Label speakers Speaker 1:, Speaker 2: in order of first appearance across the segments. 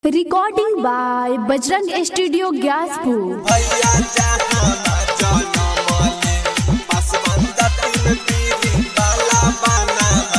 Speaker 1: recording by Bajrang studio Gyaspur
Speaker 2: भैया जहाँ जनमले पासवंदा तीन पीरी वाला बनावा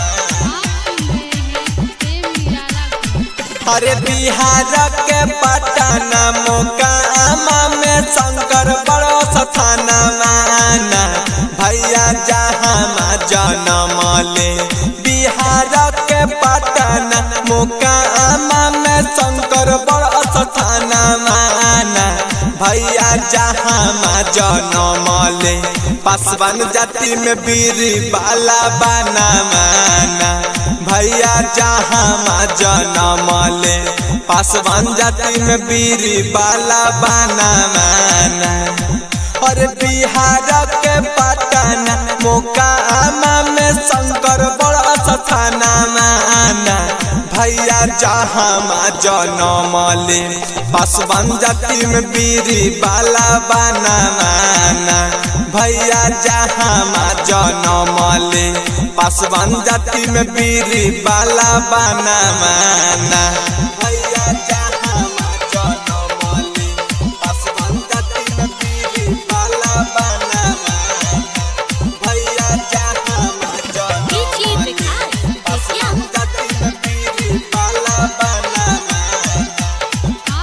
Speaker 2: अरे बिहार के पटना मोकामा में शंकर बड़ो स्थाना माना भैया जहाँ जनमले बिहार के पटना मोकामा में शंकर बड़ो स्थाना माना भैया जहाँ जनमले पासवान जाति में बीरी बाला बना माना भैया जहाँ जनमले पासवान जाति में बीरी बाला बना माना और बिहार के पटना मोकामा में शंकर बड़ा स्थाना माना भैया जहाँ जनमले पासवान जाति में बीरी बाला बना माना भैया जहाँ जनमले पासवान जाति में बीरी बाला बना माना भैया जहाँ जनमले पासवान जाति में बीरी बाला बना माना भैया जहाँ जनमले पासवान जाति में बीरी बाला बना माना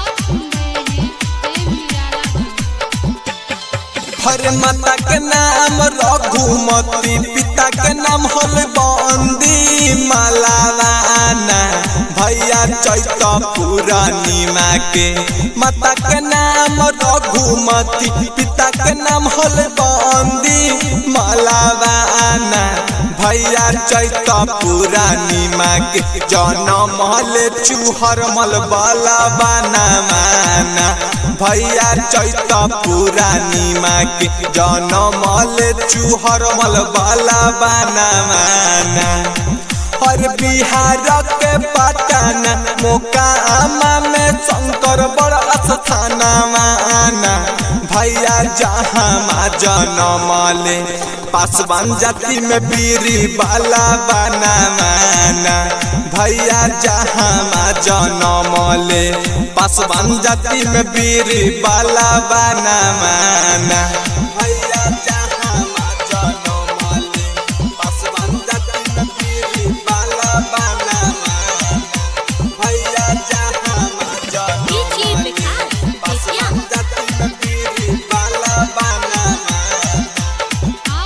Speaker 2: हर माता के नाम रघुमती पिता के नाम हल बंदी मालावाना भैया चैत पूर्णिमा के माता के नाम रघुमती पिता के नाम हल बंदी मालावाना भैया चैत पूर्णिमा के जनम हल चूहर मल बाला बना माना भैया चैत पूर्णिमा के जनमल चूहरमल बाला बना माना और बिहार के पटना मोकामा में शंकर बड़ा स्थाना माना भैया जहाँ जनमले पासवान जाति में बीरी बाला बना माना भैया जहाँ जनमले पासवान जाति में बीरी बाला बना माना भैया जहाँ जनमले पासवान जाति में बीरी बाला बना माना भैया जहाँ जनमले पासवान जाति में बीरी बाला बना माना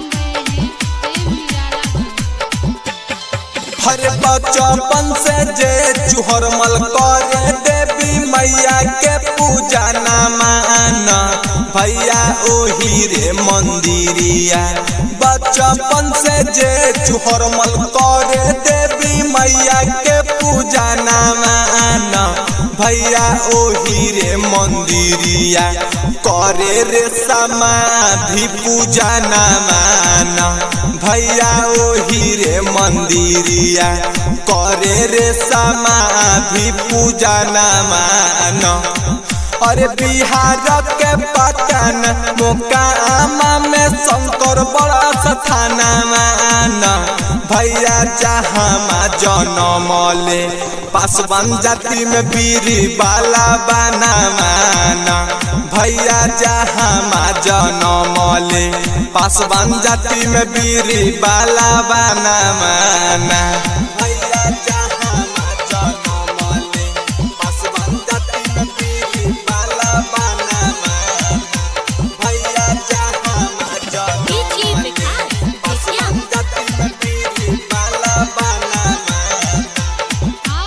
Speaker 2: हर बचपन से जे चुहर मल करे देवी मैया के पूजा न माना भैया ओही रे मंदिरिया बचपन से जे चुहर मल करे देवी मैया के पूजा न माना भैया ओही रे मंदिरिया करे रे समाधि पूजा न माना भैया ओही रे मंदिरिया करे रे समाधि पूजा न माना अरे बिहार के पटना मोकामा में शंकर बड़ा स्थाना माना भैया जहाँ जनमले पासवान जाति में बीरी बाला बना माना भैया जहाँ जनमले पासवान जाति में बीरी बाला बना माना भैया जहाँ जनमले पासवान जाति में बीरी बाला बना माना भैया जहाँ जनमले पासवान जाति में बीरी बाला बना माना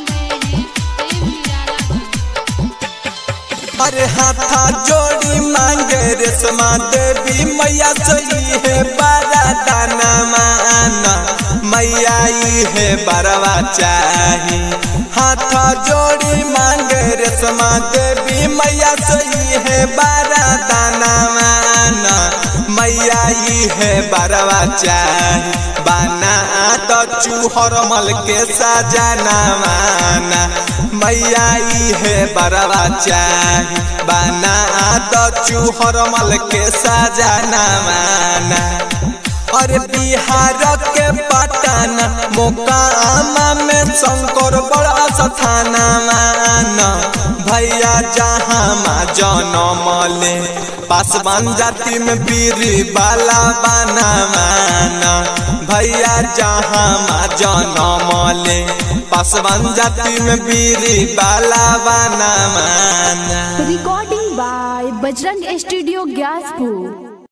Speaker 2: अरे हाथा जोड़ी मांगे रेशमा देवी मैया सही है बारा दाना माना मैया ई है बरवा चाही हाथा जोड़ी मांगे रेशमा देवी मैया सही है बारा दाना माना मैया ई है बरवा चाही बाना तो चूहर मल के सजाना माना मैया ई है बरवा चाही बाना तो चूहर मल के सजाना माना अरे बिहार के पटना मोकामा में शंकर बड़ा स्थाना माना भैया जहाँ माँ जनमले पासवान जाति में बीरी बाला बाना माना भैया जहाँ माँ जनमले पासवान जाति में बीरी बाला बाना माना
Speaker 1: recording by Bajrang studio Gyaspur